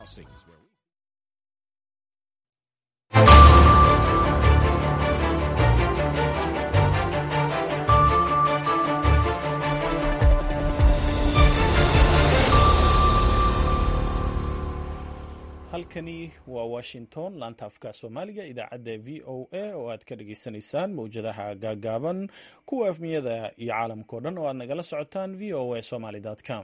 halkani waa washington laanta afka soomaaliga idaacadda v o a oo aad ka dhagaysanaysaan mowjadaha gaagaaban kuwa afmiyada iyo caalamkao dhan oo aad nagala socotaan v o a somaly com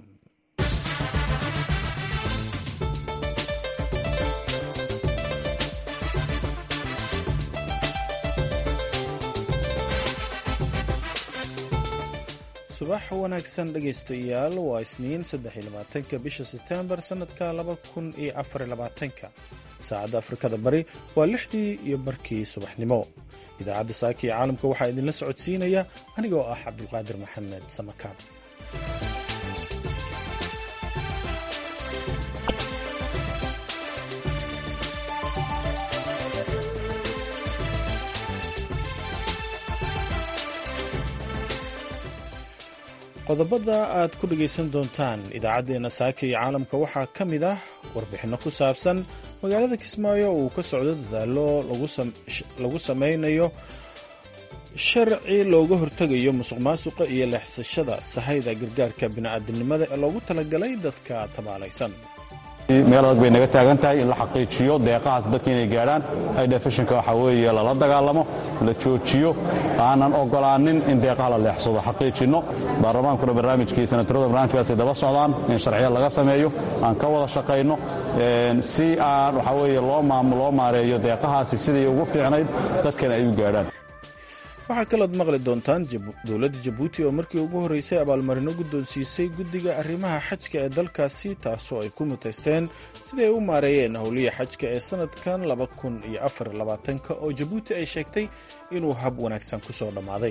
subax wanaagsan dhegaystayaal waa isniin saddexiyolabaatanka bisha setembar sannadka laba kun iyo afarylabaatanka saacadda afrikada bari waa lixdii iyo barkii subaxnimo idaacadda saaka iyo caalamka waxaa idinla socodsiinaya anigoo ah cabdulqaadir maxamed samakaab qodobada aad ku dhegaysan doontaan idaacaddeenna saaka iyo caalamka waxaa ka mid ah warbixinno ku saabsan magaalada kismaayo uu ka socdo dadaallo lagu samaynayo sharci looga hortegayo musuq maasuqa iyo leexsashada sahayda gargaarka bini'aadamnimada ee loogu talagalay dadka tabaalaysan meel adag bay naga taagan tahay in la xaqiijiyo deeqahaas dadka inay gaadhaan idefishinka waxaa weeye lala dagaalamo la joojiyo aanan ogolaanin in deeqaha la leexsado xaqiijinno baarlamaankuna barnaamijkii senatarada barnaamijkaasi daba socdaan in sharciya laga sameeyo aan ka wada shaqayno si aan waxaa weeye loo maareeyo deeqahaasi sidii ugu fiicnayd dadkana ay u gaadhaan waxaa kalood maqli doontaan dowladda jabuuti oo markii ugu horreysay abaalmarino guddoonsiisay guddiga arrimaha xajka ee dalkaasi taasoo ay ku mutaysteen siday u maareeyeen howliya xajka ee sannadkan laba kun iyo afar labaatanka oo jabuuti ay sheegtay inuu hab wanaagsan ku soo dhammaaday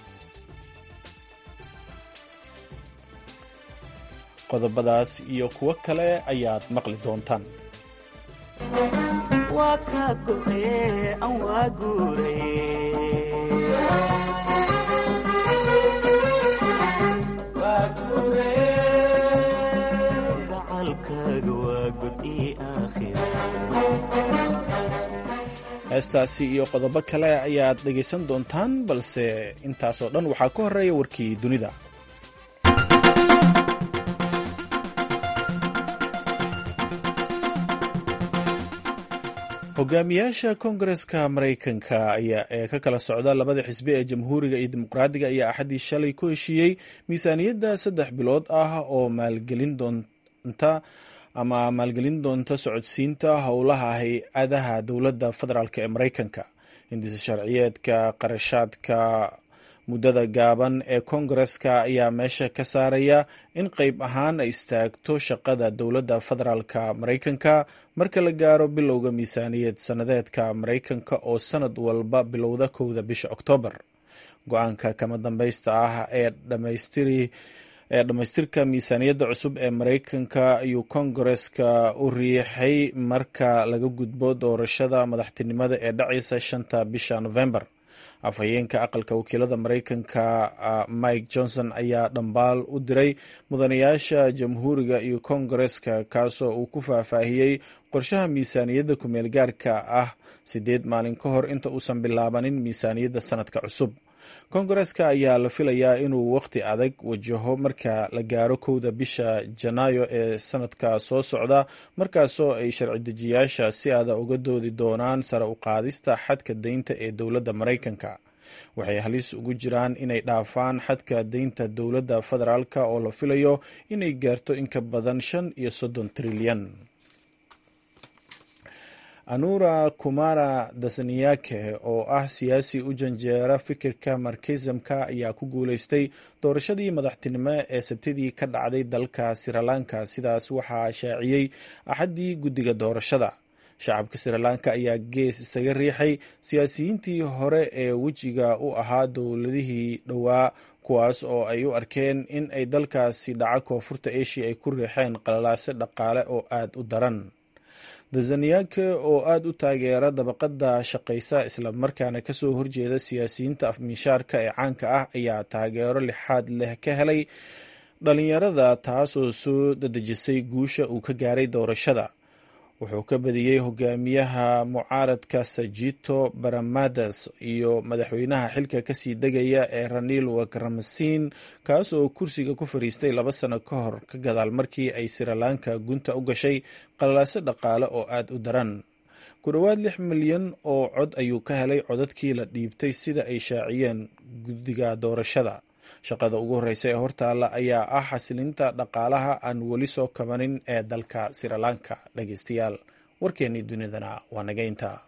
qodobadaas iyo kuwo kale ayaad maqli doontaan heestaasi iyo qodobo kale ayaad dhegaysan doontaan balse intaasoo dhan waxaa ka horeeya warkii dunida hogaamiyaasha koongareska maraykanka ee ka kala socda labada xisbi ee jamhuuriga iyo dimuqraadiga ayaa axaddii shalay ku heshiiyey miisaaniyadda saddex bilood ah oo maalgelin doonta ama maalgelin doonta socodsiinta howlaha hay-adaha dowladda federaalk ee maraykanka hindisa sharciyeedka qarashaadka muddada gaaban ee koongareska ayaa meesha ka saaraya in qeyb ahaan ay istaagto shaqada dowladda federaalka maraykanka marka la gaaro bilowga miisaaniyad sannadeedka maraykanka oo sanad walba bilowda kowda bisha oktoobar go-aanka kama dambeysta ah ee dhamaystiri ee dhammaystirka miisaaniyadda cusub ee maraykanka ayuu koongareska u riixay marka laga gudbo doorashada madaxtinimada ee dhacaysa shanta bisha november afhayeenka aqalka wakiilada maraykanka mike johnson ayaa dhambaal u diray mudanayaasha jamhuuriga iyo koongareska kaasoo uu ku faahfaahiyey qorshaha miisaaniyadda kumeel gaarka ah sideed maalin ka hor inta uusan bilaabanin miisaaniyadda sanadka cusub koongareska ayaa la filayaa inuu waqti adag wajaho marka la gaaro kowda bisha janaayo ee sanadka soo socda markaasoo ay sharci dejiyaasha si aada uga doodi doonaan sare u qaadista xadka deynta ee dowladda maraykanka waxay halis ugu jiraan inay dhaafaan xadka deynta dowladda federaalk oo la filayo inay gaarto in ka badan shan iyo soddon trilyan anura kumara dasaniyake oo ah siyaasi u janjeera fikirka markizamka ayaa ku guuleystay doorashadii madaxtinimo ee sabtidii ka dhacday dalka sirilanka sidaas waxaa shaaciyey axaddii guddiga doorashada shacabka sirilanka ayaa gees isaga riixay siyaasiyiintii hore ee wejiga u ahaa dowladihii dhowaa kuwaas oo ay u arkeen in ay dalkaasi dhaca koonfurta asia ay ku riixeen qalalaase dhaqaale oo aada u daran dazaniyake oo aada u taageera dabaqada shaqaysa islamarkaana kasoo horjeeda siyaasiyiinta afmiishaarka ee caanka ah ayaa taageero lixaad leh ka helay dhalinyarada taasoo soo dadejisay guusha uu ka gaaray doorashada wuxuu ka badiyey hogaamiyaha mucaaradka sajito baramadas iyo madaxweynaha xilka kasii degaya ee ranil wakramasiin kaas oo kursiga ku fariistay laba sano ka hor ka gadaal markii ay sirilanka gunta u gashay qalalaaso dhaqaale oo aada u daran ku dhowaad lix milyan oo cod ayuu ka helay codadkii la dhiibtay sida ay shaaciyeen guddiga doorashada shaqada ugu horreysa ee hortaalla ayaa ah xasilinta dhaqaalaha aan weli soo kabanin ee dalka sirilanka dhegeystayaal warkeennii dunidana waa naga intaa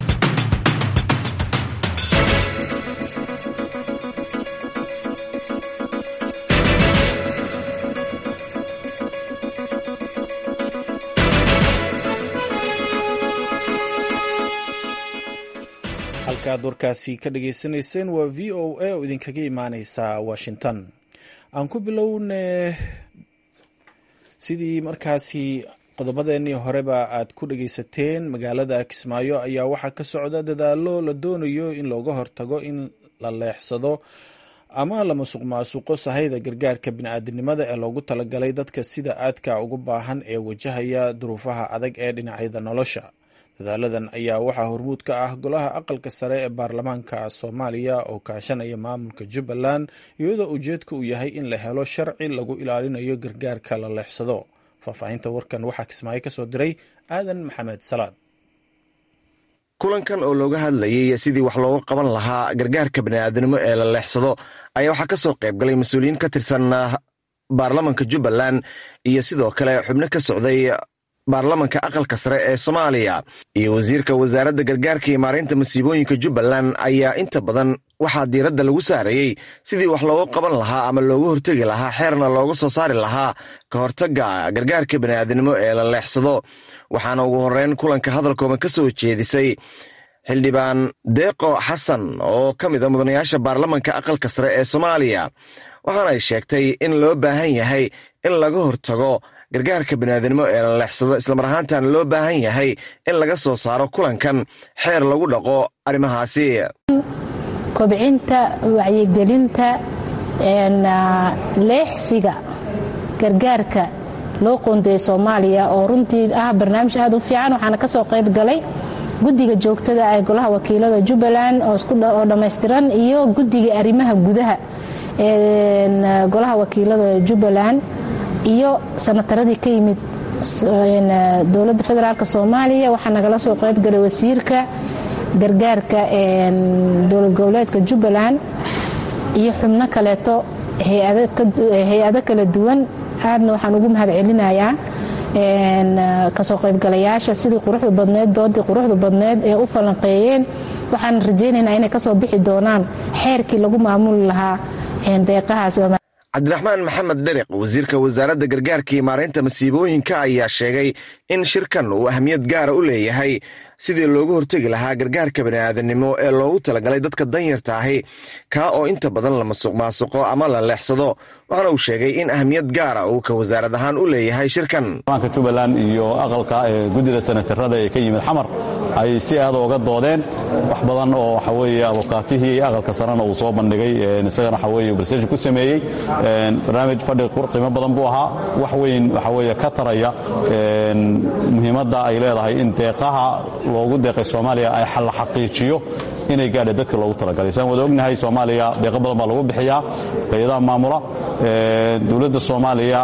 halkaad warkaasi ka dhageysanayseen waa v o a oo idinkaga imaaneysa washington aan ku bilowne sidii markaasi qodobadeenii horeba aad ku dhageysateen magaalada kismaayo ayaa waxaa ka socda dadaalo la doonayo in looga hortago in la leexsado ama la masuq maasuqo sahayda gargaarka bini-aadinimada ee loogu talagalay dadka sida aadka ugu baahan ee wajahaya duruufaha adag ee dhinacyada nolosha dadaaladan ayaa waxaa hormuud ka ah golaha aqalka sare ee baarlamaanka soomaaliya oo kaashanaya maamulka jubbaland iyadoo ujeedka uu yahay in la helo sharci lagu ilaalinayo gargaarka la leexsado faahfaahinta warkan waxaa kismaayo ka soo diray aadan maxamed salaad kulankan oo looga hadlayay sidii wax looga qaban lahaa gargaarka bani'aadinimo ee la leexsado ayaa waxaa ka soo qayb galay mas-uuliyiin ka tirsan baarlamanka jubbaland iyo sidoo kale xubno ka socday baarlamanka aqalka sare ee soomaaliya iyo wasiirka wasaaradda gargaarka iyo maareynta masiibooyinka jubbaland ayaa inta badan waxaa diiradda lagu saarayey sidii wax looga qaban lahaa ama looga hortegi lahaa xeerna looga soo saari lahaa ka hortagga gargaarka bani'aadinimo ee la leexsado waxaana ugu horreyn kulanka hadalkooban ka soo jeedisay xildhibaan deeqo xasan oo ka mid a mudanayaasha baarlamanka aqalka sare ee soomaaliya waxaana ay sheegtay in loo baahan yahay in laga hortago gargaarka baniaadinimo ee la leexsado islamar ahaantaana loo baahan yahay in laga soo saaro kulankan xeer lagu dhaqo arrimahaasi kobcinta wacyigelinta leexsiga gargaarka loo qoondeeyay soomaaliya oo runtii ah barnaamij aad u fiican waxaana ka soo qayb galay guddiga joogtada ee golaha wakiilada jubbaland oo dhammaystiran iyo guddiga arrimaha gudaha ee golaha wakiilada jubbaland iyo sanataradii ka yimid dowladda federaalk soomaaliya waxaa nagala soo qayb galay wasiirka gargaarka dowlad goboleedka jubbaland iyo xubno kaleeto hay-ado kala duwan aadna waxaan ugu mahad celinayaa kasoo qaybgalayaasha sidii quruxda badneed doodii quruxda badneed ee u falanqeeyeen waxaan rajaynaynaa inay kasoo bixi doonaan xeerkii lagu maamuli lahaa deeqahaas cabdiraxmaan maxamed dheriq wasiirka wasaaradda gargaarka iyo maareynta masiibooyinka ayaa sheegay in shirkan uu ahmiyad gaara u leeyahay sidii looga hortegi lahaa gargaarka bani'aadanimo ee loogu talagalay dadka danyarta ahi kaa oo inta badan la masuq maasuqo ama la leexsado waxaana uu sheegay in ahmiyad gaara uu ka wasaarad ahaan u leeyahay shirkan baanka jubbaland iyo aqalka ee guddida senatarada ee ka yimid xamar ay si aad ooga doodeen wax badan oo waxa weeye abukaatihii aqalka sarena uu soo bandhigay isagana waxa weeye barseshin ku sameeyey barnaamij fadhi qiimo badan buu ahaa wax weyn waxa weeye ka taraya muhiimadda ay leedahay in deeqaha loogu deeqay soomaaliya ay la xaqiijiyo inay gaadha dadka loogu talagalay saan wada ognahay soomaaliya deeqo badan baa lagu bixiyaa hay-adaha maamula dowladda soomaaliya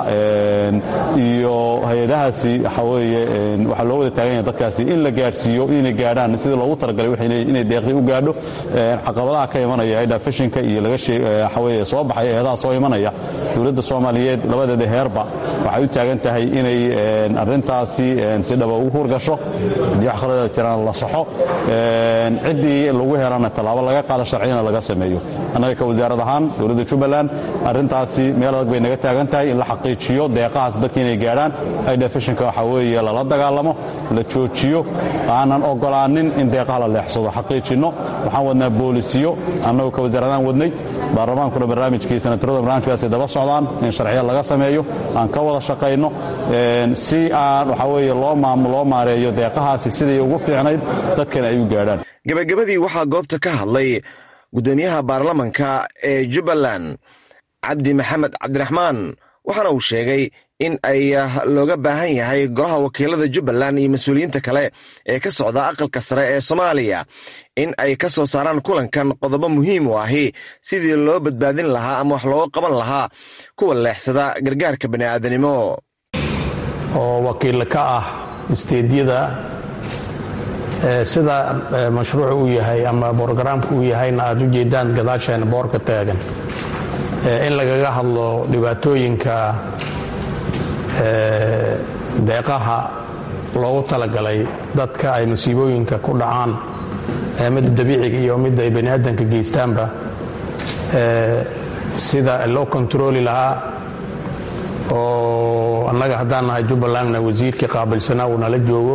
iyo hay-adahaasi waxa weeye waxaa loo wada taagan yahay dadkaasi in la gaadhsiiyo inay gaadhaan sidii loogu talagalay inay deeqdii u gaadho caqabadaha ka imanaya hay-adha fashinka iyo laga waxa weeye soo baxay hay-adaha soo imanaya dowladda soomaaliyeed labadeeda heerba waxay u taagan tahay inay arrintaasi si dhaba ugu hurgasho haddii wax khalada jiraan la saxo ciddii lagu helana tallaabo laga qaado sharciyana laga sameeyo annaga ka wasaarad ahaan dowladda jubbaland arrintaasi meel adag bay naga taagan tahay in la xaqiijiyo deeqahaas dadka inay gaadhaan aidha fashinka waxaa weeye lala dagaalamo la joojiyo aanan ogolaanin in deeqaha la leexsado xaqiijinno waxaan wadnaa boolisiyo annagoo ka wasaaradahaan wadnay baarlamaankuna barnaamijkii senatarada barnaamijkaasi daba socdaan in sharciya laga sameeyo aan ka wada shaqayno si aan waxaa weeye loo loo maareeyo deeqahaasi siday ugu fiicnayd dadkana ay u gaadhaan gebagabadii waxaa goobta ka hadlay guddoomiyaha baarlamanka ee jubbaland cabdi maxamed cabdiraxmaan waxaana uu sheegay in ay looga baahan yahay golaha wakiilada jubbaland iyo mas-uuliyiinta kale ee ka socda aqalka sare ee soomaaliya in ay ka soo saaraan kulankan qodobo muhiim u ahi sidii loo badbaadin lahaa ama wax looga qaban lahaa kuwa leexsada gargaarka bani'aadanimo oo wakiil ka ah isteedyada sida mashruucu uu yahay ama brogaraamku uu yahayna aad u jeedaan gadaasheena boorka taagan in lagaga hadlo dhibaatooyinka deeqaha loogu talagalay dadka ay masiibooyinka ku dhacaan midda dabiiciga iyo midda ay baniaadanka geystaanba sida loo kontarooli lahaa oo annaga haddaan nahay jubbalandna wasiirkii qaabilsanaa uu nala joogo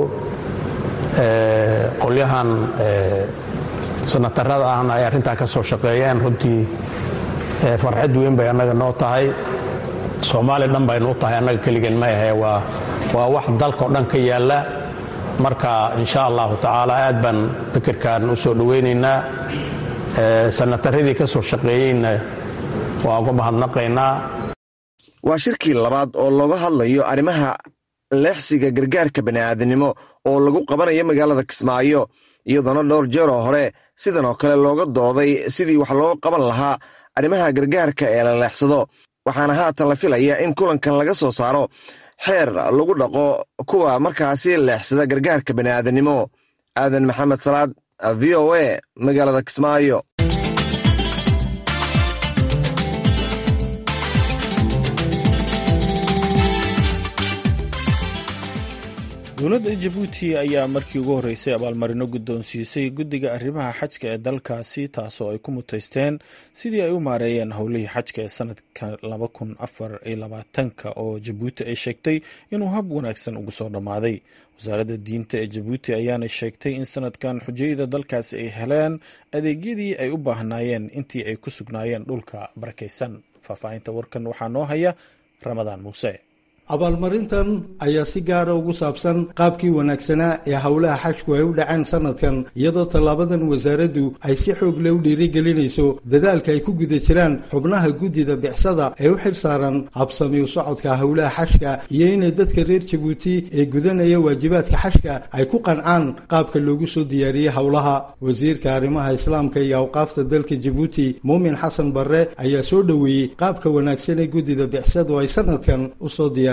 qolyahan sanatarada ahna ay arrintaa ka soo shaqeeyeen runtii farxad weyn bay annaga noo tahay soomaaliya dhan baynu u tahay annaga keligeen ma ahe waa waa wax dalkao dhan ka yaalla marka insha allahu tacaala aad baan fikirkan u soo dhowaynaynaa sanataradii ka soo shaqeeyeyna waa uga mahadnaqaynaa waa shirkii labaad oo looga hadlayo arrimaha leexsiga gargaarka bani'aadanimo oo lagu qabanayo magaalada kismaayo iyadoona dhowr jeeroo hore sidan oo kale looga dooday sidii wax looga qaban lahaa arrimaha gargaarka ee la leexsado waxaana haatan la filaya in kulankan laga soo saaro xeer lagu dhaqo kuwa markaasi leexsada gargaarka bani'aadanimo aadan maxamed salaad v o a magaalada kismaayo dowladda jabuuti ayaa markii ugu horreysay abaalmarino guddoonsiisay guddiga arrimaha xajka ee dalkaasi taasoo ay ku muteysteen sidii ay u maareeyeen howlihii xajka ee sanadka laba kun afar iyo labaatanka oo jabuuti ay sheegtay inuu hab wanaagsan ugu soo dhammaaday wasaaradda diinta ee jabuuti ayaana sheegtay in sanadkan xujayada dalkaasi ay heleen adeegyadii ay u baahnaayeen intii ay ku sugnaayeen dhulka barakaysan faahfaahinta warkan waxaa noo haya ramadaan muuse abaalmarintan ayaa si gaara ugu saabsan qaabkii wanaagsanaa ee howlaha xajku ay u dhaceen sanadkan iyadoo tallaabadan wasaaraddu ay si xoog leh u dhiirigelinayso dadaalka ay ku guda jiraan xubnaha guddida bicsada ee u xil saaran habsami u socodka howlaha xajka iyo inay dadka reer jabuuti ee gudanaya waajibaadka xajka ay ku qancaan qaabka loogu soo diyaariyey howlaha wasiirka arrimaha islaamka iyo awqaafta dalka jabuuti muumin xasan barre ayaa soo dhoweeyey qaabka wanaagsan ee guddida bicsadu ay sanadkan usoo diyaar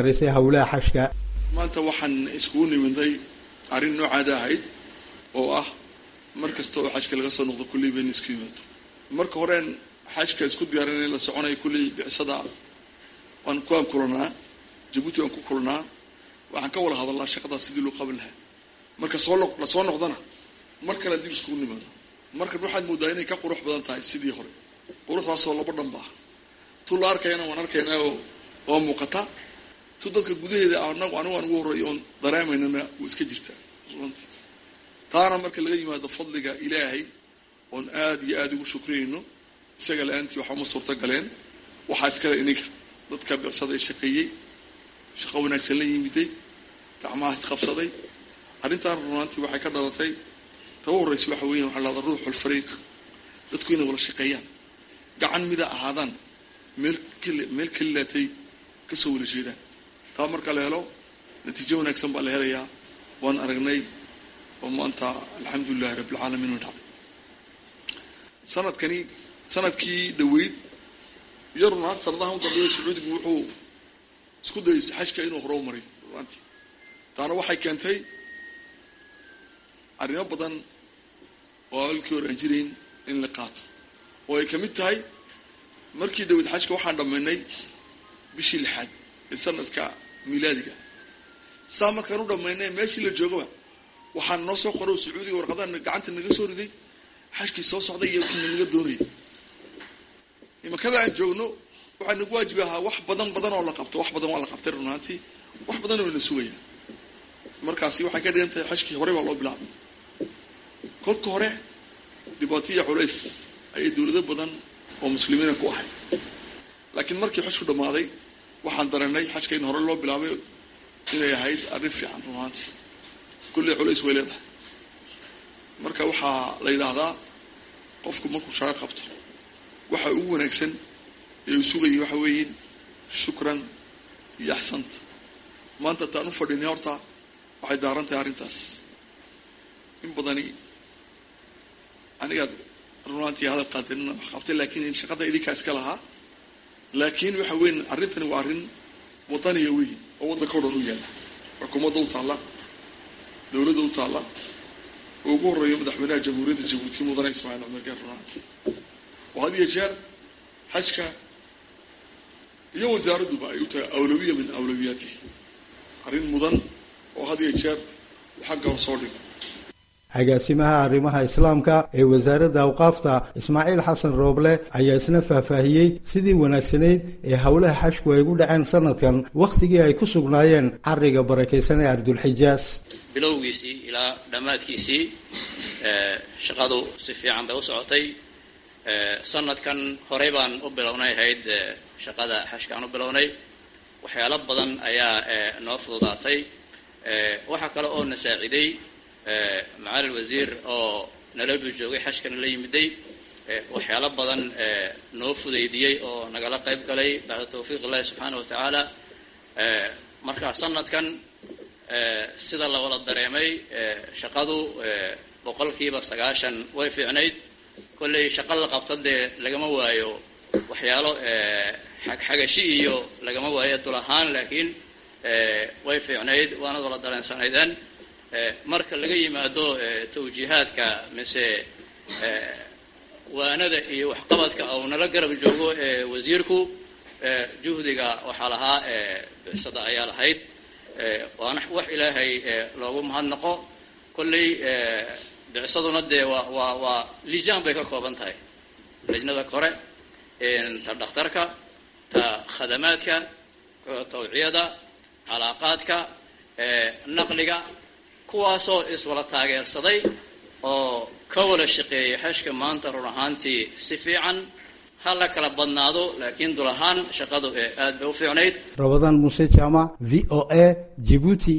maanta waxaan iskugu nimiday arrin noocaada ahayd oo ah mar kasta oo xajka laga soo noqdo kulley bayna isku yimaado marka horeen xajka isku diyaarinay la soconaya kulley bicsada waan kuwaan kulanaa jabuuti waan ku kulanaa waxaan ka wada hadalnaa shaqadaas sidii loo qaban lahaa marka soo la soo noqdana mar kale dib iskugu nimaado markan waxaad moodaa inay ka qurux badan tahay sidii hore quruxdaasoo laba dhanba ah tu la arkayana waan arkaynaa oo oo muuqata tu dadka gudaheeda anagu anigu aan ugu horreeyo oon dareemaynana wuu iska jirtaa runtii taana marka laga yimaado fadliga ilaahay oon aada iyo aada ugu shukriyayno isaga la-aantii waxba ma suurto galeen waxaa iskale iniga dadka bicsada ee shaqeeyey shaqo wanaagsan la yimiday gacmaha isqabsaday arrintaan runaantii waxay ka dhalatay taba horreysa waxa weeyan waxaa lahada ruuxul fariiq dadku inay wada shaqeeyaan gacan mida ahaadaan meel meel kalilaatay kasoo wala jeedaan taa marka la helo natiijo wanaagsan baa la helayaa waan aragnay oo maanta alxamdulilahi rabbilcaalamiin way dhacday sanadkani sanadkii dhaweyd iyo runaant sanadaha u dambeeya sacuudigu wuxuu isku dayay xajka inuu hore u maray runaantii taana waxay keentay arrimo badan oo alkii hore aan jirayn in la qaato oo ay kamid tahay markii dhaweyd xajka waxaan dhammaynay bishii lixaad ee sanadka milaadiga saa markaan u dhammaynay meeshii la joogaba waxaan noo soo qoro sacuudiga warqadaha gacanta naga soo riday xajkii soo socday iyo wixii naga doonayay imakada aan joogno waxaa nagu waajibi ahaa wax badan badan oo la qabto wax badan waa la qabtay runaantii wax badan oo na sugaya markaasi waxay ka dhigan tahay xajkii horey baa loo bilaabay kolka hore dhibaataiyo culays ayay dowlado badan oo muslimiina ku ahay laakiin markii xajku dhammaaday waxaan dareennay xajka in hore loo bilaabay inay ahayd arrin fiican runaantii kulley culays way leedahay marka waxaa la yidhaahdaa qofku markuu shaqo qabto waxa ugu wanaagsan ee uu sugayay waxa weeye shukran iyo axsanta maanta taan u fadhinay horta waxay daaran tahay arrintaas in badani anigaad runaantii hadal qaadinina wax qabtay laakiin shaqada idinkaa iska lahaa laakiin waxa weyn arrintani waa arrin wadaniya weyn oo waddanka o dhan u yaalla xukuumadda u taalla dowladda u taalla oo ugu horreeyo madaxweynaha jamhuuriyadda jabuuti mudane ismaaciil cumar gaar runaanti oo had iyo jeer xajka iyo wasaaradduba ay u tahay awlawiya min awlawiyaatihi arrin mudan oo had iyo jeer uu xagga hor soo dhigo agaasimaha arrimaha islaamka ee wasaaradda awqaafta ismaaciil xasan rooble ayaa isna faahfaahiyey sidii wanaagsanayd ee howlaha xashku ay gu dhaceen sanadkan wakhtigii ay ku sugnaayeen cariga barakaysan ee ardulxijaas bilowgiisii ilaa dhammaadkiisii shaqadu si fiican bay u socotay sanadkan horey baan u bilownay ahayd shaqada xashkaan u bilownay waxyaalo badan ayaa noo fududaatay waxaa kale oo na saaciday macalin wasiir oo nalabu joogay xashkana la yimiday waxyaalo badan noo fudaydiyey oo nagala qayb galay bacda tawfiiq illahi subxaana wa tacaala marka sanadkan sida la wada dareemay shaqadu boqolkiiba sagaashan way fiicnayd kolley shaqo la qabta dee lagama waayo waxyaalo xagxagashi iyo lagama waayo dul ahaan laakiin way fiicnayd waanad wala dareensanaydeen marka laga yimaado tawjiihaadka mise waanada iyo waxqabadka uu nala garab joogo wasiirku juhdiga waxaa lahaa bicsada ayaa lahayd waana wax ilaahay loogu mahadnaqo kolley bicsaduna dee waa waa waa lijaan bay ka kooban tahay lajnada kore ta dhakhtarka ta khadamaadka tawciyada calaaqaadka naqliga kuwaasoo iswala taageersaday oo ka wada shaqeeyay xashka maanta run ahaantii si fiican ha la kala badnaado laakiin dul ahaan shaqadu ee aad bay u fiicnayd rabadaan muuse jaamac v o a jibuuti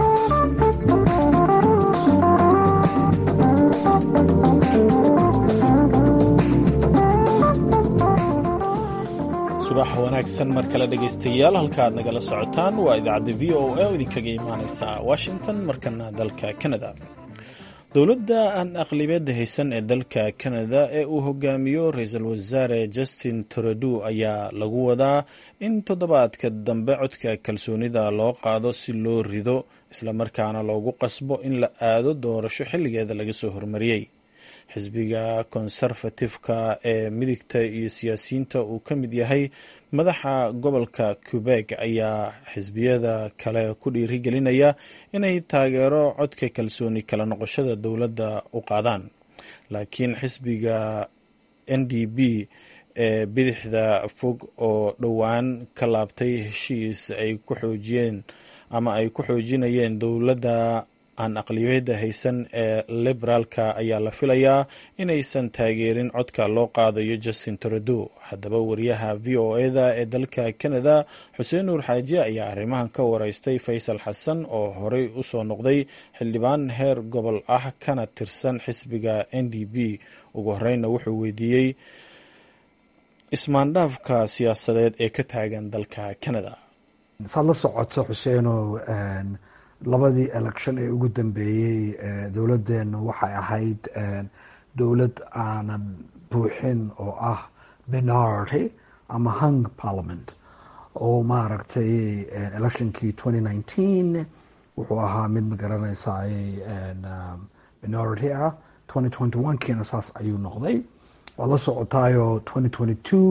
subax wanaagsan mar kale dhegaystayaal halka aad nagala socotaan waa idaacadda v o a oo idinkaga imaaneysa washington markana dalka canada dowladda aan aqlibeedda haysan ee dalka canada ee uu hogaamiyo ra-iisul wasaare justin trudeau ayaa lagu wadaa in toddobaadka dambe codka kalsoonida loo qaado si loo rido islamarkaana loogu qasbo in la aado doorasho xilligeeda laga soo hormariyey xisbiga konserfatifka ee midigta iyo siyaasiyiinta uu ka mid yahay madaxa gobolka quebeg ayaa xisbiyada kale ku dhiirigelinaya inay taageero codka kalsooni kala noqoshada dowladda u qaadaan laakiin xisbiga n d b ee bidixda fog oo dhowaan ka laabtay heshiis ay ku xoojiyeen ama ay ku xoojinayeen dowladda aan aqliyada haysan ee liberaalka ayaa la filayaa inaysan taageerin codka loo qaadayo justin trudeau haddaba wariyaha v o eda ee dalka canada xuseen nuur xaaji ayaa arrimahan ka wareystay faysal xasan oo horey usoo noqday xildhibaan heer gobol ah kana tirsan xisbiga n d b ugu horeyna wuxuu weydiiyey ismaandhaafka siyaasadeed ee ka taagan dalka canada saad la socoto xuseenow labadii election ee ugu dambeeyey dowladdeena waxay ahayd dowlad aanan buuxin oo ah minority ama hung parliament oo maaragtay electionkii twenty nineteen wuxuu ahaa mid magaranaysaay minority ah twenty twenty one kiina saas ayuu noqday waad la socotaayo twenty twenty two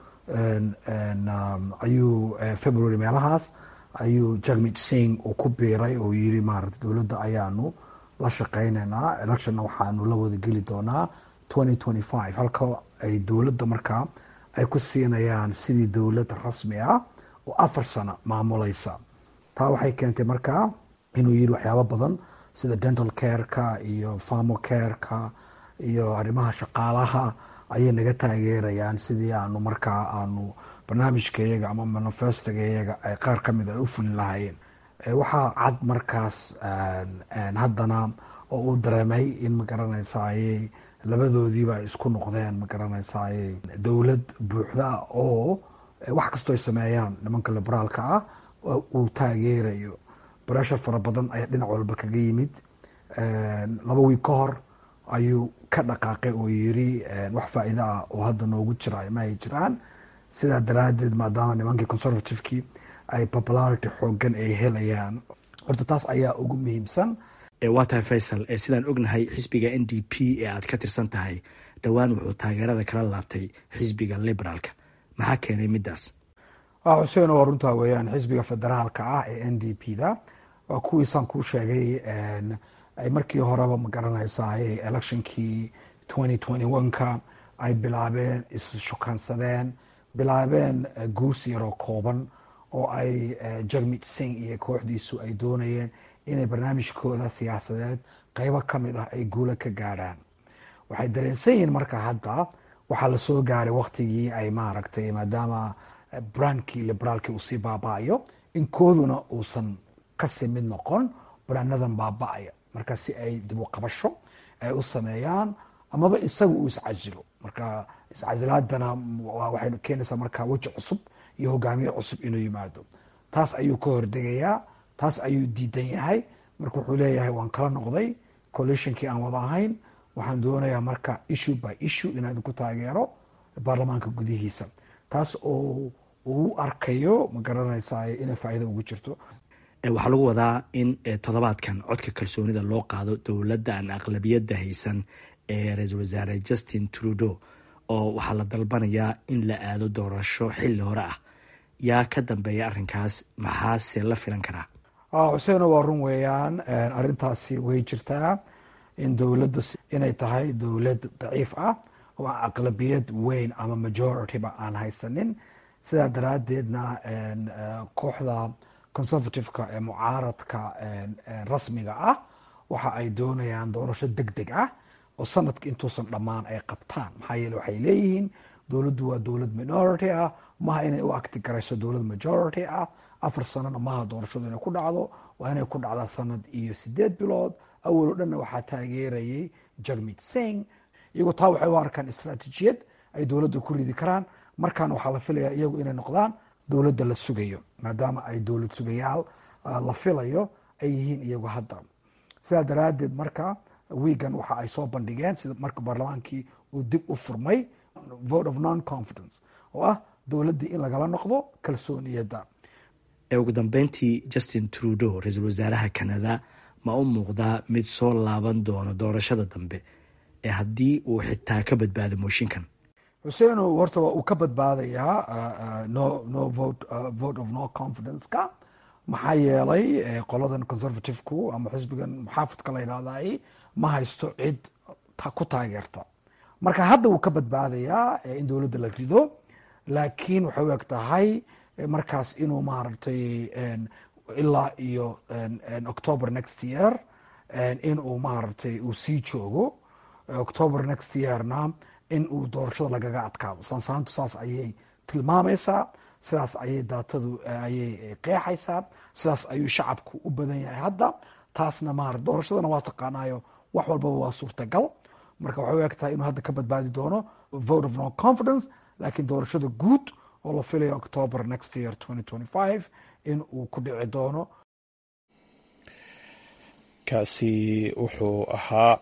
ayuu february meelahaas ayuu jagmit sing uu ku biiray oo yiri maarata dowladda ayaanu la shaqeyneynaa electionna waxaanu la wada geli doonaa twenty twenty five halka ay dowladda markaa ay ku siinayaan sidii dowlad rasmi ah oo afar sano maamulaysa taa waxay keentay markaa inuu yiri waxyaabo badan sida dental careka iyo farmo careka iyo arrimaha shaqaalaha ayay naga taageerayaan sidii aanu markaa aanu barnaamijkayaga ama manifestogayaga ay qaar ka mid ay u fulin lahaayeen waxaa cad markaas haddana oo uu dareemay in magaranaysaayey labadoodiiba ay isku noqdeen magaranaysaayey dowlad buuxda oo wax kastoo ay sameeyaan nimanka liberaalka ah uu taageerayo breshar fara badan ayaa dhinac walba kaga yimid laba wiig ka hor ayuu ka dhaqaaqay oo yiri wax faa'iido ah oo hadda noogu jira ma ay jiraan sidaa daraadeed maadaama nimankii conservativekii ay popularity xoogan ay helayaan horta taas ayaa ugu muhiimsan waa tahay faysal sidaan ognahay xisbiga n d p ee aad ka tirsan tahay dhowaan wuxuu taageerada kala laabtay xisbiga liberaalka maxaa keenay midaas xuseen waa runtaa weeyaan xisbiga federaalka ah ee n d p da waa kuwiisaan kuu sheegay ay markii horeba ma garanaysaa electionkii twenty twenty one-ka ay bilaabeen isshukaansadeen bilaabeen guursi yaroo kooban oo ay jagmit sing iyo kooxdiisu ay doonayeen inay barnaamijkooda siyaasadeed qeybo ka mid ah ay guula ka gaadhaan waxay dareensan yihiin marka hadda waxaa lasoo gaaray waktigii ay maaragtay maadaama brandkii liberaalkii uu sii baaba-ayo in kooduna uusan kasii mid noqon brandadan baaba-aya marka si ay dib u qabasho ay u sameeyaan amaba isaga uu iscasilo marka iscasilaadana waxay keenaysaa marka weji cusub iyo hogaamiye cusub inuu yimaado taas ayuu ka hordegayaa taas ayuu diidan yahay marka wuxuu leeyahay waan kala noqday coalitionkii aan wada ahayn waxaan doonayaa marka issue by issue inaan ku taageero baarlamaanka gudihiisa taas oo uu arkayo ma garanaysaa inay faa'iido ugu jirto waxaa lagu wadaa in toddobaadkan codka kalsoonida loo qaado dowladda aan aqlabiyadda haysan ee ra-iisul wasaare justin trudeau oo waxaa la dalbanayaa in la aado doorasho xilli hore ah yaa ka dambeeya arrinkaas maxaase la filan karaa xuseeno waa run weeyaan arrintaasi way jirtaa in dowladda inay tahay dowlad daciif ah oo aan aqlabiyad weyn ama majorityba aan haysanin sidaa daraadeedna kooxda conservativeka ee mucaaradka rasmiga ah waxa ay doonayaan doorasho deg deg ah oo sanadka intuusan dhammaan ay qabtaan maxaa yeele waxay leeyihiin dowladdu waa dowlad minority ah maha inay u acti garayso dowlad majority ah afar sanona maha doorashadu inay ku dhacdo waa inay ku dhacdaa sanad iyo sideed bilood awal o dhanna waxaa taageerayay jagmit sing iyagoo taa waxay u arkaan istraatijiyad ay dowladda ku ridi karaan markaana waxaa la filayaa iyagu inay noqdaan dowladda la sugayo maadaama ay dowlad sugayaal la filayo ay yihiin iyagu hadda sidaa daraadeed marka wiigan waxa ay soo bandhigeen sida marka baarlamaankii uu dib u furmay vote of non confidence oo ah dowladdii in lagala noqdo kalsooniyadda ugu dambeyntii justin trudeau ra-iisul wasaaraha canada ma u muuqdaa mid soo laaban doono doorashada dambe ee haddii uu xitaa ka badbaado mooshinkan xuseeno horta waa uu ka badbaadayaa no no vote vote of no confidence-ka maxaa yeelay qoladan conservative-ku ama xisbigan muxaafidka la yidhahday ma haysto cid ku taageerta marka hadda wuu ka badbaadayaa in dowladda la rido laakiin waxay u eg tahay markaas inuu maaragtay ilaa iyo october next year in uu maaragtay uu sii joogo october next yearna in uu doorashada lagaga adkaado saansaantu saas ayay tilmaamaysaa sidaas ayay daatadu ayay qeexaysaa sidaas ayuu shacabku u badan yahay hadda taasna maar doorashadana waa taqaanaayo wax walbaba waa suurtagal marka waxay u eg tahay inuu hadda ka badbaadi doono vote of no confidence laakiin doorashada guud oo la filayo october next year twenty twenty five in uu ku dhici doono kaasi wuxuu ahaa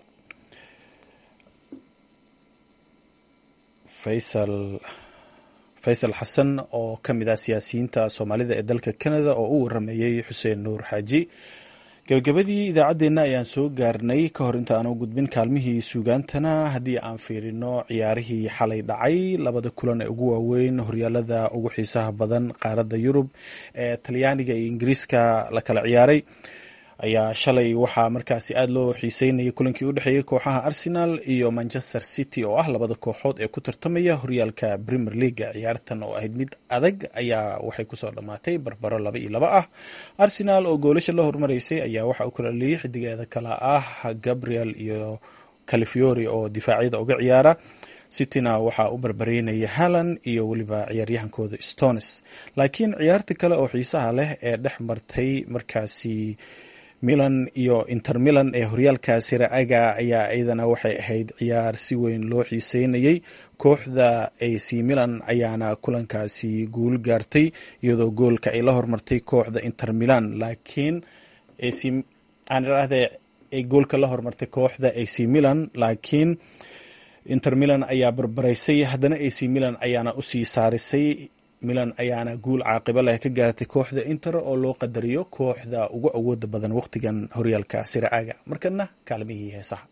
faysal faysal xasan oo ka mid ah siyaasiyiinta soomaalida ee dalka canada oo u warameeyey xuseen nuur xaaji gabagabadii idaacaddeenna ayaan soo gaarnay ka hor inta aan u gudbin kaalmihii suugaantana haddii aan fiirino ciyaarihii xalay dhacay labada kulan ee ugu waaweyn horyaalada ugu xiisaha badan qaaradda yurub ee talyaaniga iyo ingiriiska la kala ciyaaray ayaa shalay waxaa markaasi aada loo xiiseynayay kulankii u dhexeeyey kooxaha arsenal iyo manchester city oo ah labada kooxood ee ku tartamaya horyaalka premier leaga ciyaartan oo ahayd mid adag ayaa waxay kusoo dhammaatay barbaro laba iyo laba ah arsenal oo goolasha la hormaraysay ayaa waxa uu kala dhaliyey xidigeeda kale ah gabriel iyo califiori oo difaacyada uga ciyaara cityna waxaa u barbareynaya halland iyo weliba ciyaaryahankooda stones laakiin ciyaarta kale oo xiisaha leh ee dhex martay markaasi milan iyo inter milan ee horyaalka siraaga ayaa iyadana waxay ahayd ciyaar si weyn loo xiiseynayay kooxda ac milan ayaana kulankaasi guul gaartay iyadoo goolka ay la hormartay kooxda inter milan laakiin aan idhaahdee ay goolka la hormartay kooxda ac milan laakiin inter milan ayaa barbaraysay haddana ac milan ayaana usii saarisay milan ayaana guul caaqibo leh ka gaartay kooxda inter oo loo qadariyo kooxda ugu awooda badan wakhtigan horyaalka siraaga markana kaalmihii heesaha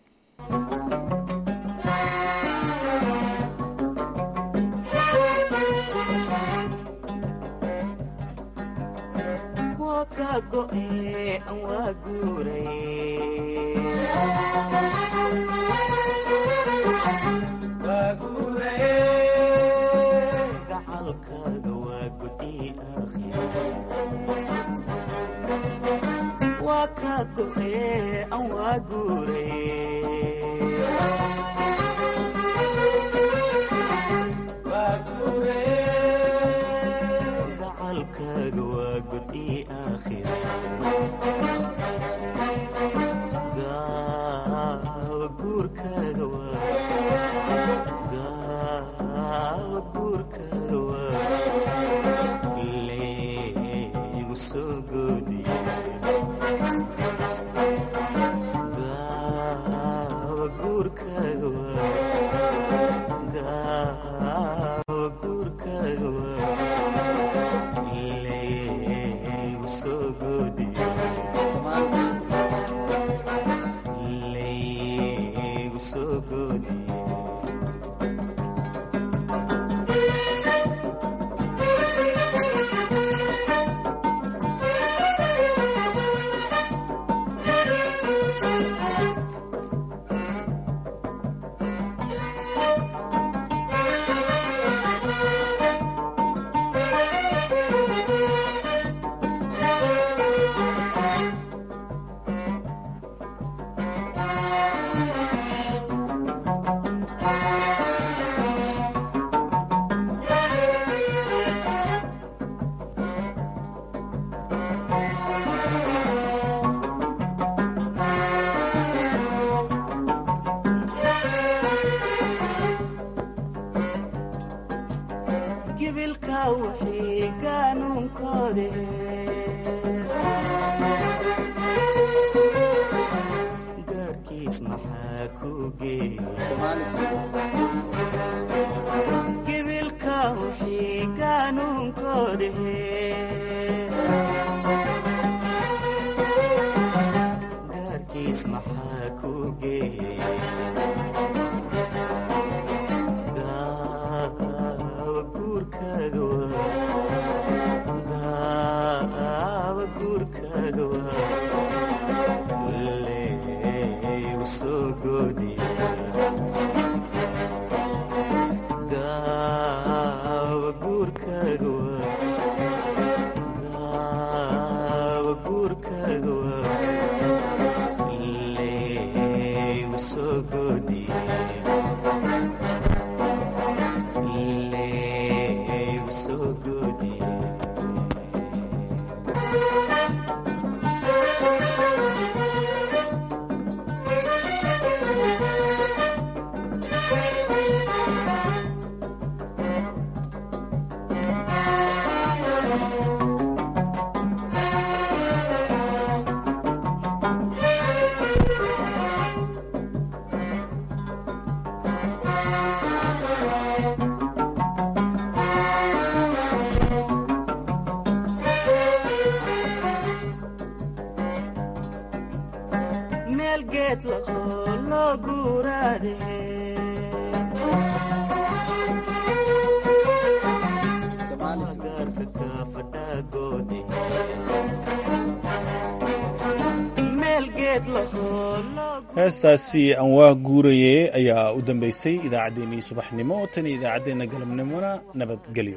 heestaasi aan waa guuraye ayaa u dambeysay idaacaddeenii subaxnimo tan iyo idaacaddeenna galabnimona nabadgelyo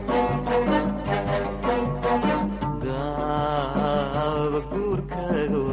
guurkaaga